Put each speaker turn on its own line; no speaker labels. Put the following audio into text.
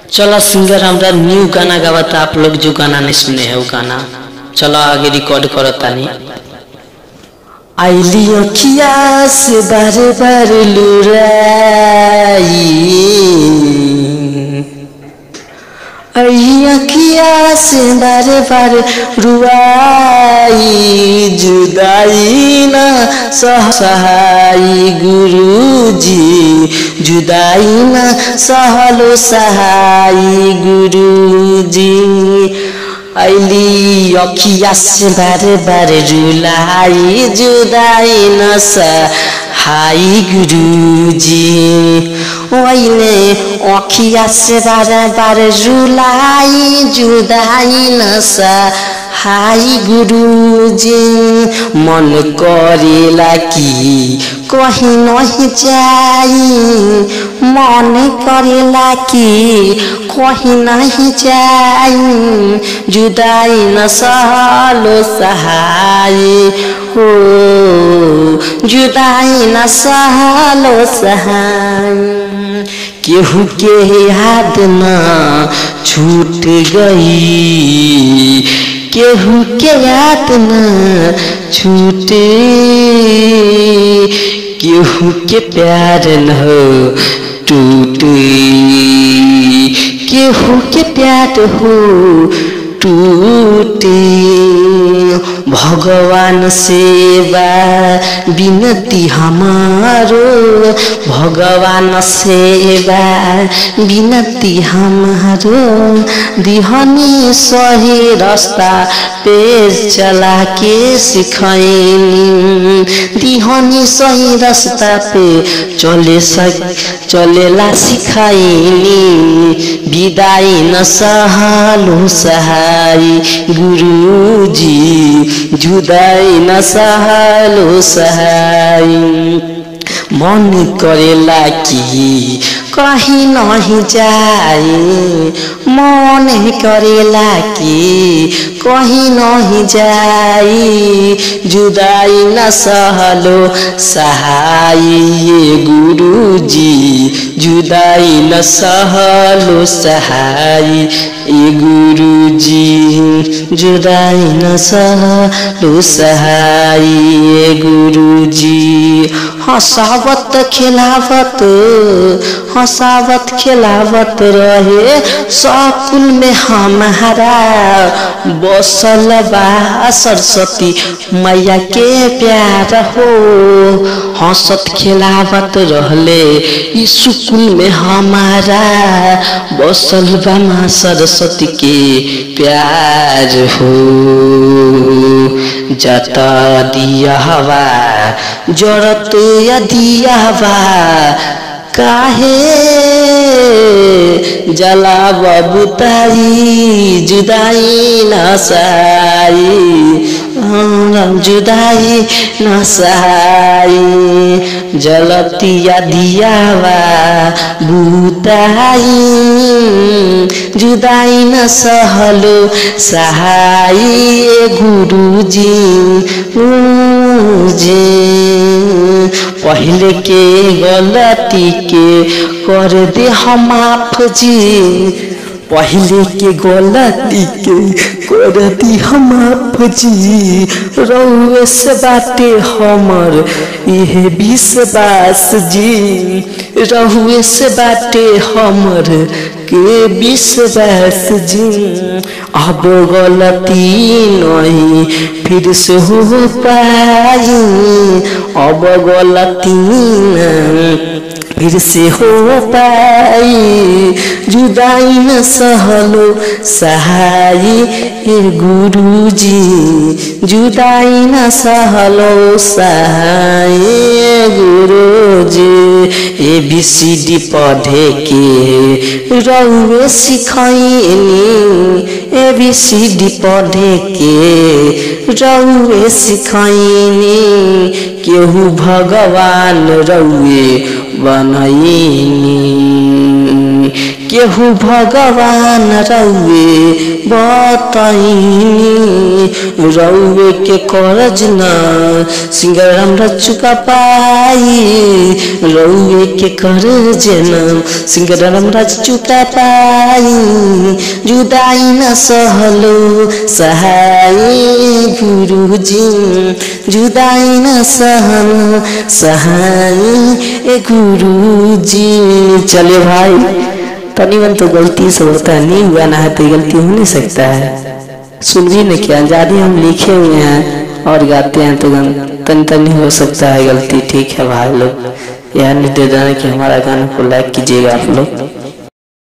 चलो सिंगर हमरा न्यू गाना गावता आप लोग जो गाना नहीं सुने है वो गाना चलो आगे रिकॉर्ड करो तानी आइली अखिया से बार बार लुराई अखिया से बार बार रुआई जुदाई ना सह सहाई गुरुजी जुदाई ना सहलो सहाई गुरुजी ऐली अखिया से बारे बारे रुलाई जुदाई न सहाई गुरुजी ओइले अखिया से बारे बारे रुलाई जुदाई न सहाई गुरुजी मन करेला कि कहीं नहीं जाई मन करेला कि कहीं नहीं जाई जुदाई न सहलो सहाय हो जुदाई न सहलो सहाय केहू के याद न छूट गई केहू के याद न छूटे केहू के प्यार न टूटे केहू के प्यार हो टूटे भगवान सेवा विनती हमारो भगवान सेवा विनती हमारो दिहनी सही रास्ता पे चला के सिखैनी दिहनी सही रास्ता पे चले सक चलेला सिखाइनी विदाई न सहलो सहाय गुरुजी जुदाई न सहलो सहाय मन करेला कि कहीं नहीं जाए मन करेला कि कहीं नहीं जाई जुदाई न सहलो सहाय गुरुजी जुदाई न सहलो सहाय ए गुरुजी जुदाई न सहलो सहाय ए गुरुजी हंसावत खिलावत हंसावत खिलावत रहे सकुल में हमारा बसल बा सरस्वती मैया के प्यार हो हंसत खिलावत रहले ई सुकुल में हमारा बसल बा माँ सरस्वती के प्यार हो जता दिया हवा जरत या दिया हवा काहे जला बबुताई जुदाई नसाई जुदाई नसाई जलतिया दियावा बुताई जुदाई न सहलो सहाय गुरुजी जी पहले के गलती के कर दे हम माफ जी पहले के गलती के कर दी हम माफ जी रउए से बाटे हमर इहे विश्वास जी रहुए से बाटे हमर के विश्वास जी अब गलती नहीं फिर से हो पाई अब गलती नहीं फिर से हो पाई जुदाई न सहलो सहाय ए गुरुजी जुदाई न सहलो सहाय गुरुजी ए बी सी डी पढ़े के रउए सिखैनी ए बी सी डी पढ़े के रउए सिखैनी केहू भगवान रउए बनैनी केहू भगवान रउए बताइनी रउए के करज न सिंगर हमरा चुका पाई रउए के करज न सिंगर हमरा चुका पाई जुदाई न सहलो सहाय गुरुजी जुदाई न सहन सहाय ए गुरुजी चले भाई तनिवन तो गलती से होता है नहीं हुआ ना है तो गलती हो नहीं सकता है सुन भी नहीं किया जारी हम लिखे हुए हैं और गाते हैं तो तन तन हो सकता है गलती ठीक है भाई लोग यह निर्देश कि हमारा गाना को लाइक कीजिएगा आप लोग